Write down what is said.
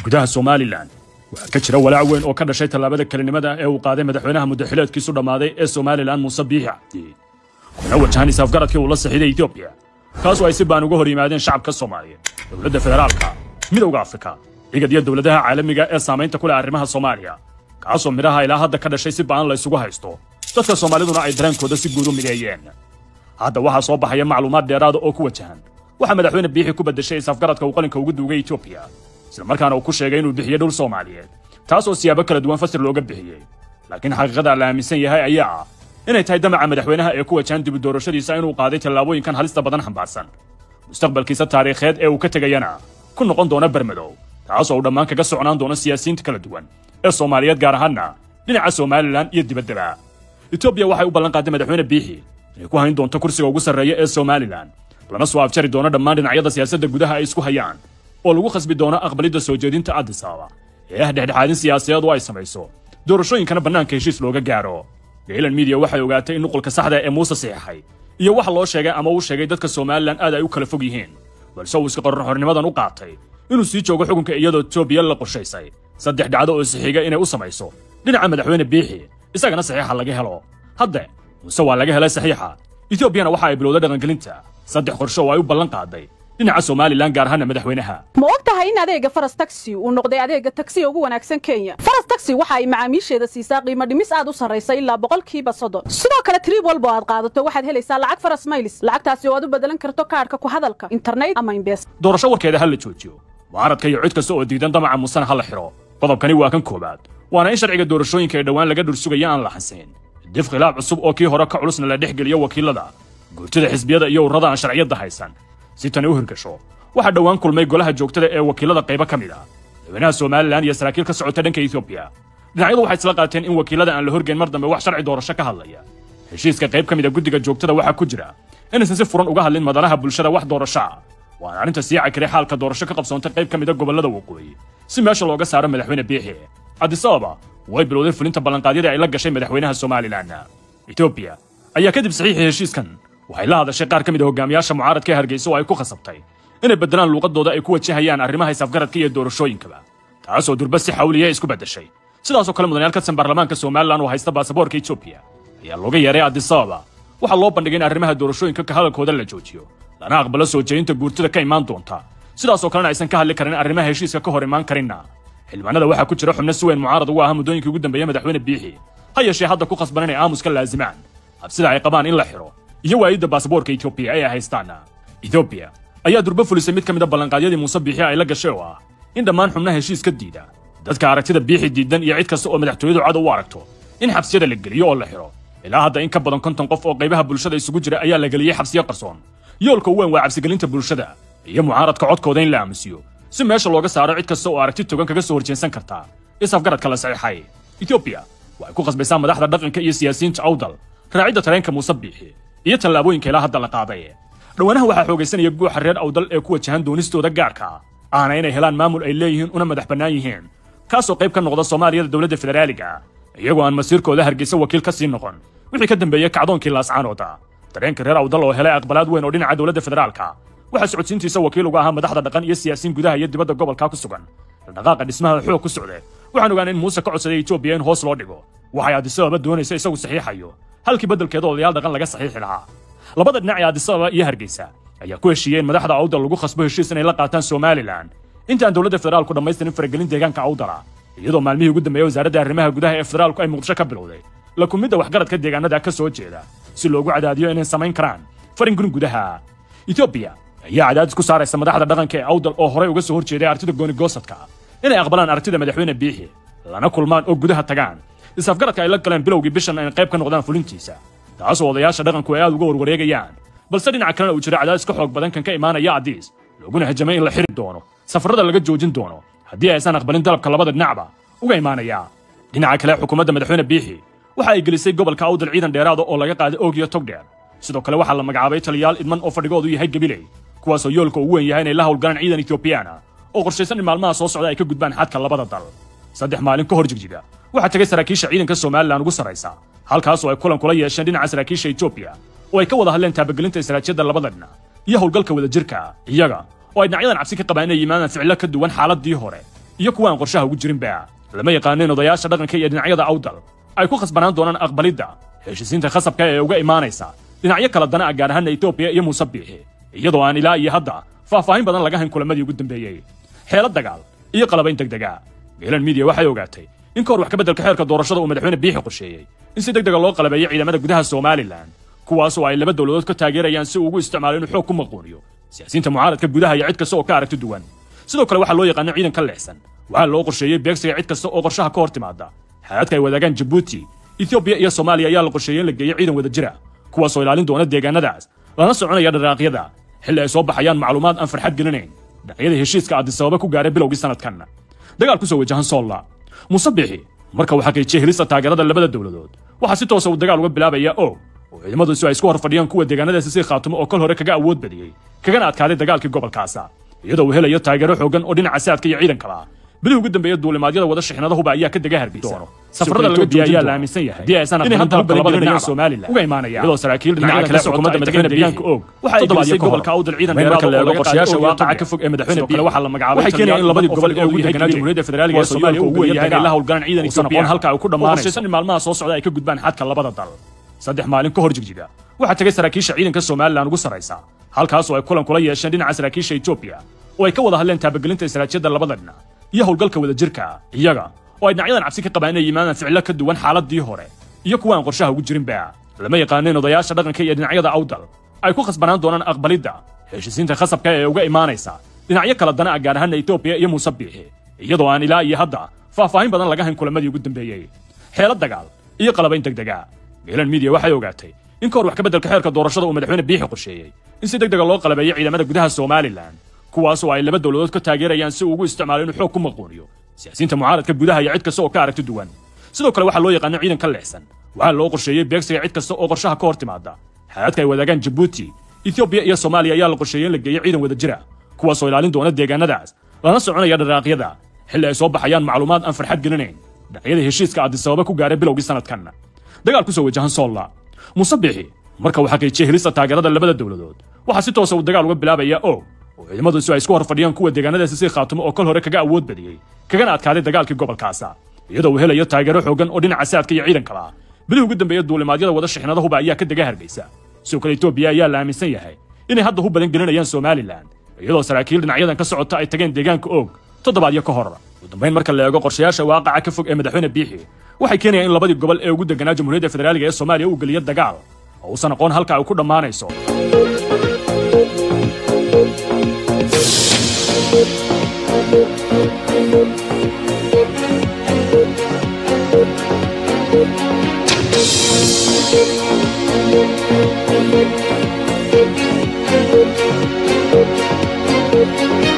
gudaha somalilan waxaa ka jira walaac weyn oo ka dhashay tallaabada kelinimada ee uu qaaday madaxweynaha muddaxileedkiisu dhammaaday ee somalilan muuse biixi cabdi kuna wajahan isaafgaradkii uu la saxiiday etoobiya kaasoo ay si baan uga hor yimaadeen shacabka soomaaliyeed dowladda federaalka midowda afrika igad iyo dowladaha caalamiga ee saamaynta ku leh arrimaha soomaaliya kaasoo midhaha ilaa hadda ka dhashay si ba'an la ysugu haysto dadka soomaaliduna ay dareenkooda si guud u mideeyeen hadda waxaa soo baxaya macluumaad dheeraada oo ku wajahan waxaa madaxweyne biixi ku beddeshay isaafgaradka uu qalinka ugu duugay etoobiya islamarkaana uu ku sheegay inuu bixiyey dhul soomaaliyeed taas oo siyaabo kala duwan fasir looga bixiyey laakiin xaqiiqada la aaminsan yahay ayaa ah inay tahay damaca madaxweynaha ee ku wajahan dibu doorashadiisa inuu qaaday tallaabooyinkan halista badan xambaarsan mustaqbalkiisa taariikheed ee uu ka tegayana ku noqon doona bermadow taasoo uu dhammaan kaga socnaan doono siyaasiyiinta kala duwan ee soomaaliyeed gaar ahaanna dhinaca somalilan iyo dibaddaba etoobiya waxay u ballan qaaday madaxweyne biixi inay ku hayn doonto kursiga ugu sarreeya ee somalilan lana soo afjari doono dhammaan dhinacyada siyaasadda gudaha ay isku hayaan oo lagu khasbi doono aqbalidda soo jeedinta addis ababa ee ah dhexdhexaadin siyaasadeed oo ay samayso doorashooyinkana bannaanka heshiis looga gaaro gaylan midiya waxay ogaatay in nuqulka saxda ee muuse saxiixay iyo waxa loo sheegay ama uu sheegay dadka somalilan aad ay u kala fog yihiin balse uu iska qorraxornimadan u qaatay inuu sii joogo xukunka iyadoo etoobiya la qorshaysay saddex dhacdo oo sixiga inay u samayso dhinaca madaxweyne biixi isagana saxiixa laga helo hadde muuse waa laga helay saxiixa etoobiyana waxa ay bilowday dhaqangelinta saddex qorshe oo ay u ballan qaaday dhinaca somalilan gaar ahaana madaxweynaha ma og tahay in adeega faras taxi uu noqday adeega tagsiga ugu wanaagsan kenya faras taxi waxa ay macaamiisheeda siisaa qiimo dhimis aad u sarraysa ilaa boqolkiiba soddon sidoo kale trib walba oo aad qaadato waxaad helaysaa lacag faras maylis lacagtaasi oo aad u bedelan karto kaadhka ku hadalka internet ama imbes doorasho warkeeda ha la joojiyo mucaaradka iyo cid kasta oo diidan damaca muusena ha la xidho qodobkani waa kan koowaad waana in sharciga doorashooyinka ee dhowaan laga dhursugaya aan la xansayn dif khilaaf cusub oo kii hore ka culusna la dhex geliyo wakiilada guurtida xisbiyada iyo ururada aan sharciyadda haysan si tani u hirgasho waxaa dhowaan kulmay golaha joogtada ee wakiilada qaybo ka mid ah madaxweynaha somalilan iyo saraakiil ka socota dhanka etoobiya dhinacyadu waxay isla qaateen in wakiilada aan la horgeyn mar dambe wax sharci doorasho ka hadlaya heshiiska qayb ka mid a guddiga joogtada waxaa ku jira inaysan si furan uga hadlin madanaha bulshada wax doorasho ah waana arrinta sii cakiray xaalka doorasho ka qabsoontay qayb ka mid a gobollada waqooyi si meesha looga saaro madaxweyne biixi addis ababa way bilowday fulinta ballanqaadyadii ay la gashay madaxweynaha somalilan etoobiya ayaa kadib saxiixii heshiiskan waxay la hadashay qaar ka mid a hogaamiyaasha mucaaradka ee hargeysa oo ay ku khasabtay inay beddelaan luuqadooda ay ku wajahayaan arrimaha isafgaradka iyo doorashooyinkaba taasoo durba si xawliya isku beddeshay sidaasoo kale mudanayaal ka tirsan baarlamaanka somalilan oo haysta baasaboorka etoobiya ayaa looga yeeray addis ababa waxaa loo bandhigay in arrimaha doorashooyinka ka hadalkooda la joojiyo lana aqbalo soo jeedinta guurtida ka imaan doonta sidaasoo kalena aysan ka hadli karin arrimaha heshiiska ka hor imaan karinna xildhibaanada waxaa ku jira xubno si weyn mucaarad ugu ahaa muddooyinkii ugu dambeeya madaxweyne biixi ha yeeshee hadda ku khasban inay aamuska laazimaan habsida ay qabaan in la xidho iyo waayidda baasaboorka etoobiya ee ay haystaan etoobiya ayaa durbo fulisay mid ka mid a ballanqaadyadii muuse biixi ay la gashay oo ah in dhammaan xubnaha heshiis ka diida dadka aragtida biixi diidan iyo cid kasta oo madaxtooyadu cad u aragto in xabsiyada la geliyo oo la xidho ilaa hadda in ka badan konton qof oo qaybaha bulshada isugu jira ayaa la geliyey xabsiyo qarsoon yoolka u weyn waa cabsigelinta bulshada iyo mucaaradka codkooda in la aamusiyo si meesha looga saaro cid kasta oo aragti togan kaga soo horjeensan kartaa isafgaradka la saxiixay etoobiya waxay ku qasbaysaa madaxda dhaqanka iyo siyaasiyiinta awdal raacidda tareenka muuse biixi iyo tallaabooyinka ilaa hadda la qaaday dhowaanaha waxaa xoogaysanaya guuxa reer awdal ee ku wajahan doonistooda gaarka ahna inay helaan maamul ay leeyihiin una madax bannaan yihiin kaasoo qayb ka noqda soomaaliyada dowladda federaaliga iyagoo aan masiirkooda hargeysa wakiil ka sii noqon wixii ka dambeeyey kacdoonkii laascaanooda dareenka reer awdal oo helay aqbalaad weyn oo dhinaca dowladda federaalka waxaa socodsiintiisa wakiil uga ahaa madaxda dhaqan iyo siyaasiyiin gudaha iyo dibadda gobolka ku sugan dhaqaaqa dhismaha xoog ku socde waxaan ogaan in muuse ka codsaday etoobiya in hoos loo dhigo waxay addis ababa doonaysa isagu saxiixayo halkii beddelkeeda odayaal dhaqan laga saxiixi lahaa labada dhinac ee addis ababa iyo hargeysa ayaa ku heshiiyeen madaxda awdal lagu khasbo heshiis inay la qaataan somalilan intaan dowladda federaalku dhammaystirin faragelin deegaanka awdala iyadoo maalmihii ugu dambeeyey wasaaradda arrimaha gudaha ee federaalku ay muqdisho ka bilowday la kumidda waxgaradka deegaanada ka soo jeeda si loogu cadaadiyo inay samayn karaan faringurin gudaha etoobiya ayaa cadaadis ku saaraysa madaxda dhaqanka ee awdal oo horey uga soo horjeeday artida goonigosadka inay aqbalaan artida madaxweyne biixi lana kulmaan oo gudaha tagaan isafgaradka ay la galeen bilowgii bishan inay qayb ka noqdaan fulintiisa taasoo odayaasha dhaqanku ay aad uga warwareegayaan balse dhinaca kalena uu jira cadaadis ka xoog badan kan ka imaanaya addiis looguna hajamay in la xiri doono safarrada laga joojin doono haddii aysan aqbalin dalabka labada dhinacba uga imaanaya dhinaca kale xukuumadda madaxweyne biixi waxa ay gelisay gobolka awdal ciidan dheeraada oo laga qaaday oog iyo togdheer sidoo kale waxaa la magacaabay taliyaal idman oo fadhigoodu yahay gabiley kuwaasoo yoolka ugu weyn yahay inay la howlgalaan ciidan etoobiyaana oo qorshaysan in maalmaha soo socda ay ka gudbaan xadka labada dal saddex maalin ka hor jigjiga waxaa tegay saraakiisha ciidanka somalilan ugu sarraysa halkaasoo ay kulan kula yeesheen dhinaca saraakiisha etoobiya oo ay ka wada hadleen taabagelinta istaraatiijyadda labada dhinac iyo howlgalka wadajirka iyaga oo ay dhinacyadan cabsi ka qabaan inay yimaadaan ficilo ka duwan xaaladii hore iyo kuwa aan qorshaha ugu jirinba lama yaqaanin odayaasha dhaqanka iyo dhinacyada awdal ay ku khasbanaan doonaan aqbalidda heshiisiinta khasabka ee uga imaanaysa dhinacyo kala dana ah gaar ahaana etoobiya iyo muuse biixi iyadoo aan ilaa iyo hadda faahfaahin badan laga hayn kulamadii ugu dambeeyey xeelad dagaal iyo qalabayn degdega geelan midiya waxay ogaatay in ka hor wax ka beddelka xeerka doorashada uu madaxweyne biixi qorsheeyey in si degdega loo qalabeeyo ciidamada gudaha somalilan kuwaasoo ay laba dowladood ka taageerayaan si uu ugu isticmaalo inuu xoog ku maquuniyo siyaasiyiinta mucaaradka gudaha iyo cid kasta oo ka aragti duwan sidoo kale waxaa loo yaqaana ciidan ka leexsan waxaa loo qorsheeyey beegsiga cid kasta oo qorshaha ka hor timaada xaadadka ay wadaagaan jabuuti etoobiya iyo soomaaliya ayaa la qorsheeyey in la geeyo ciidan wada jira kuwaasoo ilaalin doona deegaanadaas lana soconaya dharaaqyada xilli ay soo baxayaan macluumaad aan farxad gelinayn dhinacyada heshiiska addisababa ku gaaray bilowgii sanadkan dagaal ku soo wajahan soolla muuse biixi marka uu xaqiijiyey helista taageerada labada dowladood waxaa si toosa uu dagaal uga bilaabaya og oo ciidamadiisu ay isku hor fadhiyaan kuwa deegaanadaasi si khaatumo oo kol hore kaga awood badiyey kagana adkaaday dagaalkii gobolkaasa iyadoo uu helayo taageero xooggan oo dhinaca saadka iyo ciidankaba bilihii ugu dambeeya duulimaadyada wada shixnadahuba ayaa ka dega hargeysa safarada laga joojiya ayaa la aaminsan yahay haddii aysan inay hadda hubka labada dhinac somalilan uga imaanayaan iyadoo saraakiil dhinaca kale xukuumadda madaxweyne deegaanka og waxa ay gelisay gobolka awdal ciidan dheeraad oo laga qorshayaasha waaqaca ka fog ee madaxweyne biixi waxaa la magacaabay waxay keenayaan in labadii gobol ee ugu deganaa jamhuuriyadda federaaliga ee soomaaliya uu weeyahay inay la howlgalaan ciidan etoobiya halka ay ku dhammaanayso in maalmaha soo socda ay ka gudbaan xadka labada dal saddex maalin ka hor jigjiga waxaa tegay saraakiisha ciidanka somalilan ugu sarraysa halkaasoo ay kulan kula yeesheen dhinaca saraakiisha etoobiya oo ay ka wada hadleen taabagelinta istaraatiijiyadda labada dhinac iyo howlgalka wadajirka iyaga oo ay dhinacyadan cabsi ka qabaan inay yimaadaan ficilo ka duwan xaaladii hore iyo kuwa aan qorshaha ugu jirinba lama yaqaanin odayaasha dhaqanka iyo dhinacyada awdal ay ku khasbanaan doonaan aqbalidda heshiisiinta khasabka ee uga imaanaysa dhinacyo kala dana ah gaar ahaana etoobiya iyo muuse biixi iyadoo aan ilaa iyo hadda faahfaahin badan laga hayn kulamadii ugu dambeeyey xeelad dagaal iyo qalabayn degdega geelan midiya waxay ogaatay in ka hor wax ka beddelka xeerka doorashada uu madaxweyne biixi qorsheeyey in si degdega loo qalabeeyo ciidamada gudaha somalilan kuwaasoo ay laba dowladood ka taageerayaan si uu ugu isticmaalo inuu xoog ku maquuniyo siyaasiyiinta mucaaradka gudaha iyo cid kasta oo ka aragti duwan sidoo kale waxaa loo yaqaana ciidan ka leexsan waxaa loo qorsheeyey beegsiga cid kasta oo qorshaha ka hor timaada xaadadka ay wadaagaan jabuuti etoobiya iyo soomaaliya ayaa la qorsheeyey in la geeyo ciidan wada jira kuwaasoo ilaalin doona deegaanadaas lana soconaya dharaaqyada xilli ay soo baxayaan macluumaad aan farxad gelinayn dhinacyada heshiiska addisababa ku gaaray bilowgii sanadkan dagaal ku soo wajahan soolla muuse biixi marka uu xaqiijiyey helista taageerada labada dowladood waxaa si toosa uu dagaal uga bilaabaya og oo ciidamadiisu ay isku hor fadhiyaan kuwa deegaanadaasi si khaatumo oo kol hore kaga awood badiyey kagana adkaaday dagaalkii gobolkaasa iyadoo uu helayo taageero xooggan oo dhinaca saadka iyo ciidankaba bilihii ugu dambeeya duulimaadyada wada shixnadahuba ayaa ka dega hargeysa sidoo kale etoobiya ayaa la aaminsan yahay inay hadda hu badan gelinayaan somalilan iyadoo saraakiil dhinacyadan ka socota ay tageen deegaanka og toddobaadyo ka hor ugu dambayn marka la eego qorshayaasha waaqaca ka fog ee madaxweyne biixi waxay keenayaan in labadii gobol ee ugu deganaa jamhuuriyadda federaaliga ee soomaaliya uu geliyo dagaal oo uusan aqoon halka ay ku dhammaanayso Thank you.